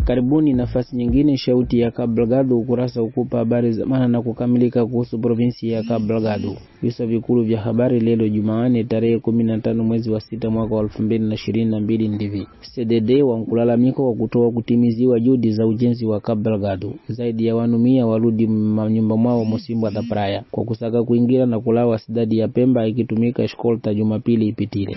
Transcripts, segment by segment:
Karibuni nafasi nyingine, shauti ya Cabo Delgado, ukurasa ukupa habari za maana na kukamilika kuhusu provinsi ya Cabo Delgado. Visa vikulu vya habari leo Jumanne tarehe kumi na tano mwezi wa sita mwaka wa elfu mbili na ishirini na mbili ndivi CDD wa mkulalamiko wa kutoa kutimiziwa juhudi za ujenzi wa Cabo Delgado. Zaidi ya wanu mia warudi manyumba mwao Musimba da Praia kwa kusaka kuingira na kulawa sidadi ya Pemba ikitumika eskolta Jumapili ipitile.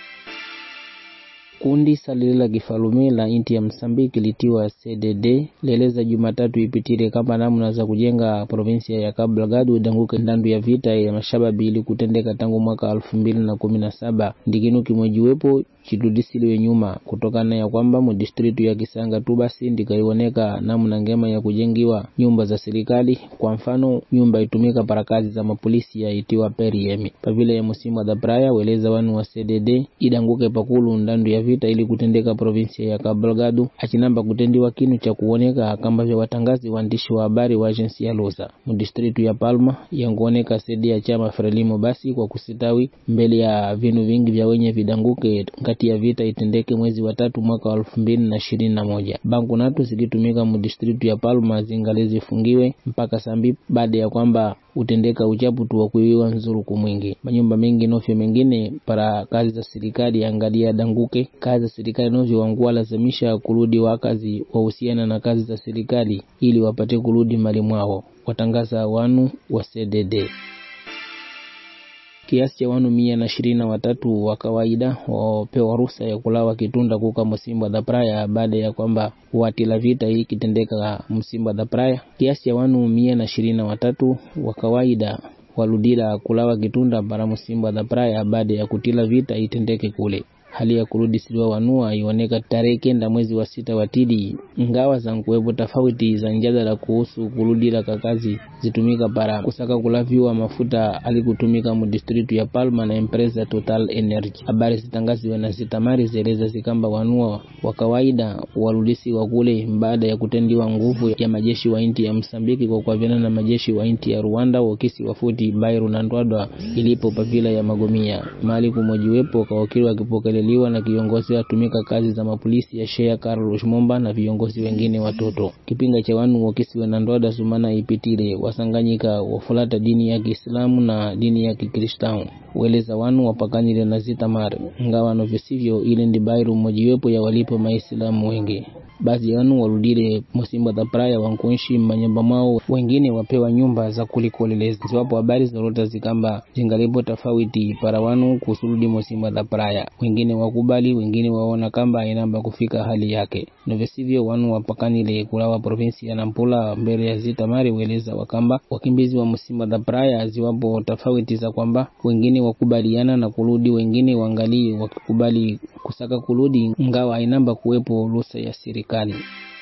Kundi salili la kifalume la inti ya Msambiki litiwa CDD leleza Jumatatu ipitile kama namna za kujenga provinsia ya Cabo Delgado idanguke ndandu ya vita ya mashababi ili kutendeka tangu mwaka elfu mbili na kumi na saba ndikinu kimojiwepo chitudisiliwe nyuma kutokana ya kwamba mudistritu ya Kisanga tu basi ndikaioneka namna ngema ya kujengiwa nyumba za serikali. Kwa mfano nyumba itumika para kazi za mapolisi ya itiwa periemi pavile ya Musimba da Praia weleza wanu wa CDD idanguke pakulu ndandu ya vita ili kutendeka provinsia ya Cabo Delgado achinamba kutendiwa kinu cha kuoneka kamba vya watangazi waandishi wa habari wa agensi ya Lusa mudistritu ya Palma yanguoneka sedi ya chama Frelimo basi kwa kusitawi mbele ya vinu vingi vya wenye vidanguke kati ya vita itendeke mwezi wa tatu mwaka wa elfu mbili na ishirini na moja. Banku natu zikitumika mudistritu ya Palma zingali zifungiwe mpaka sambi baada ya kwamba utendeka uchapu tu wa kuiwiwa nzuruku mwingi. Manyumba mengi nofyo mengine para kazi za serikali angalia danguke. Kazi za serikali novyo wangua lazimisha kurudi wakazi wahusiana na kazi za serikali ili wapate kurudi mali mwao, watangaza wanu wa CDD kiasi cha wanu mia na ishirini na watatu wa kawaida wapewa ruhusa ya kulawa kitunda kuka Musimba da Praia baada ya kwamba watila vita hii kitendeka Musimba da Praia. Kiasi cha wanu mia na ishirini na watatu wa kawaida waludila kulawa kitunda para Musimba da Praia baada ya kutila vita itendeke kule hali ya kurudi siliwa wanua ioneka tarehe kenda mwezi wa sita watidi, ngawa za nkuwepo tofauti za njadala kuhusu kurudila kakazi zitumika para kusaka kulaviwa mafuta alikutumika mu distritu ya Palma na empresa Total Energy. Habari zitangaziwe na zitamari zeleza zikamba wanua wa kawaida warudisi wa kule baada ya kutendiwa nguvu ya majeshi wa inti ya Msambiki kwa kuaviana na majeshi wa inti ya Rwanda wakisi wafuti Bairu na Ndwadwa ilipo pavila ya Magomia mali kumojiwepo kawakili wakipokele liwa na kiongozi watumika kazi za mapolisi ya Shea Carlos Momba na viongozi wengine watoto. Kipinga cha wanu wakisiwe na ndoda sumana ipitile wasanganyika wafulata dini ya Kiislamu na dini ya Kikristamu weleza wanu wapakanile na zitamar ngawa novyo sivyo ile ndi Bairu mmojiwepo ya walipo maislamu wengi baadhi ya wanu warudile Musimba da Praia wankuishi manyumba mwao, wengine wapewa nyumba za kulikoleleza. Ziwapo habari zorota zikamba zingalipo tofauti para wanu kusurudi Musimba da Praia, wengine wakubali, wengine waona kamba inamba kufika hali yake novyo sivyo. Wanu wapakanile kulawa provinsi ya Nampula mbele ya zitamari weleza wakamba wakimbizi wa Musimba da Praia, ziwapo tofauti za kwamba wengine wakubaliana na kurudi, wengine wangalii wakikubali kusaka kurudi, ngawa inamba kuwepo ruhusa ya serikali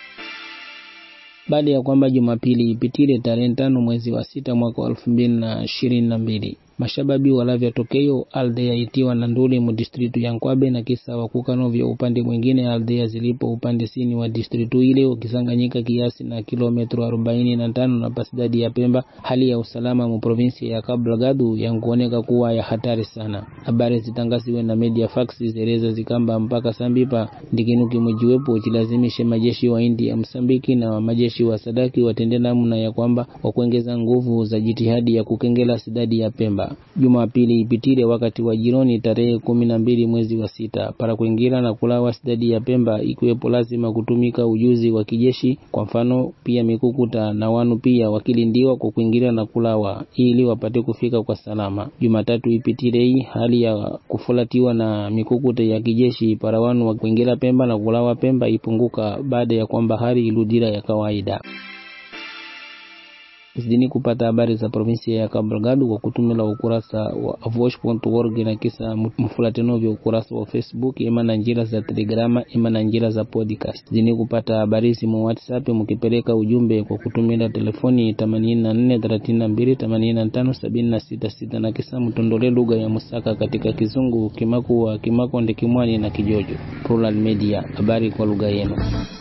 baada ya kwamba Jumapili ipitile tarehe tano mwezi wa sita mwaka wa elfu mbili na ishirini na mbili mashababi walavya tokeo aldea itiwa na nduli mu distritu ya Nkwabe na kisa wakukano vya upande mwingine aldea zilipo upande sini wa distritu ile ukisanganyika kiasi na kilometro arobaini na tano na pasidadi ya Pemba. Hali ya usalama mu provinsi ya Cabo Delgado yankuoneka kuwa ya hatari sana. Habari zitangaziwe na media fax zereza zikamba mpaka sambipa ndikinu kimojiwepo chilazimishe majeshi wa India ya Msambiki na majeshi wa Sadaki watende namna ya kwamba wakuongeza nguvu za jitihadi ya kukengela sidadi ya Pemba. Jumapili ipitile wakati wa jironi tarehe kumi na mbili mwezi wa sita para kuingira na kulawa sidadi ya Pemba, ikiwepo lazima kutumika ujuzi wa kijeshi, kwa mfano pia mikukuta na wanu pia wakilindiwa kwa kuingira na kulawa ili wapate kufika kwa salama. Jumatatu ipitile hii hali ya kufulatiwa na mikukuta ya kijeshi para wanu wa kuingira Pemba na kulawa Pemba ipunguka baada ya kwamba hali iludira ya kawaida. Zidini kupata habari za provinsia ya Cabo Delgado kwa kutumila ukurasa wa avosh.org na kisa mfulateno vya ukurasa wa Facebook ima na njira za Telegrama ima na njira za podcast. Zidini kupata habari simu WhatsApp mukipeleka ujumbe kwa kutumila telefoni 84 32 85 766 na kisa mtondole lugha ya Musaka katika Kizungu, Kimakua, Kimakonde, Kimwani na Kijojo. Plural Media, habari kwa lugha yenu.